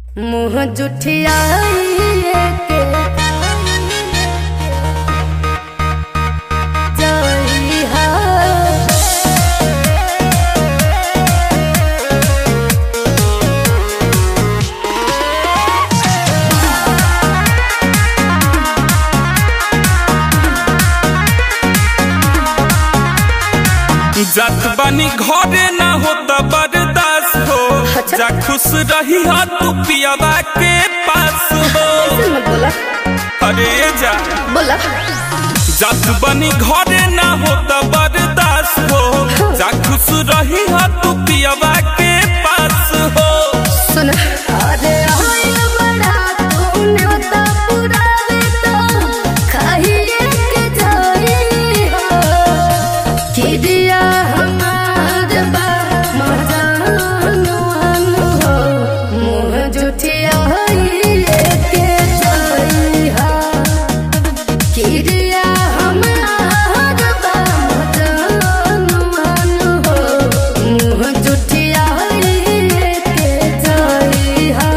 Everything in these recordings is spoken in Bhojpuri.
मुँह जुठियाइए के जइहा जात बानी घरे ना होता बर्दाश्त हो अच्छा। जा खुश रही हो तू पियावा के पास हो ऐसे मत बोला अरे जा बोला जात बानी घरे ना होता बर्दाश्त हो जा खुश रही हो तू पियावा के पास हो सुन अरे होइल बड़ा तूने तो पुरावे तो खाइए के जाई हो कि दिया हमार बा मजानुआन हो मुँह जुठियाइए के जाई हो कि दिया हमार बा मजानुआन हो मुँह जुठियाइए के जाई हो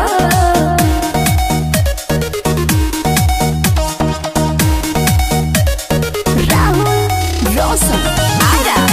Rahul Rosa Ara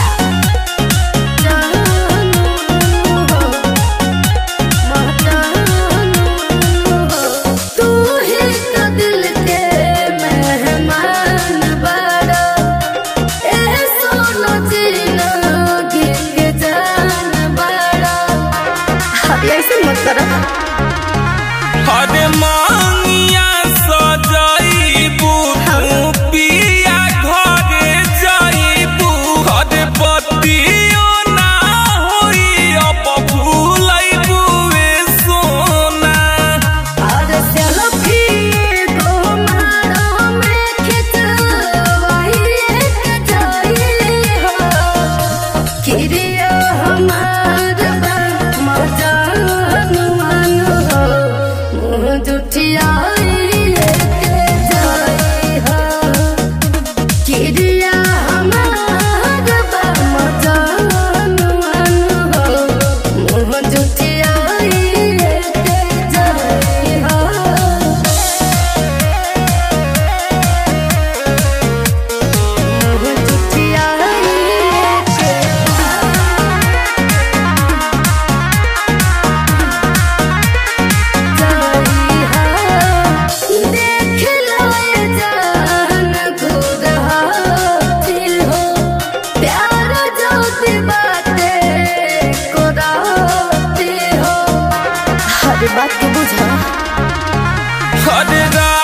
तू ही तो दिल के मेहमान बड़ा ए सोनो जीना गिंग जान बड़ा ऐसे मत करो अरे मांगिया सजाइबू तू पिया घरे जाइबू अरे बतियो ना होई अब भूलैबू ए सोना और सेल्फी को मारो में खिंचवाई एक जाई हो किरिया हमार बा मजान मन हो मुँह जुठियाई एक जाई हो किरिया हमार बा मजान मन हो मुँह जुठियाई एक जाई हो मुँह जुठियाई देख लो ये जान खुद हासिल हो प्यार जो सी बातें को राती हो हर बात को बुझा अरे रा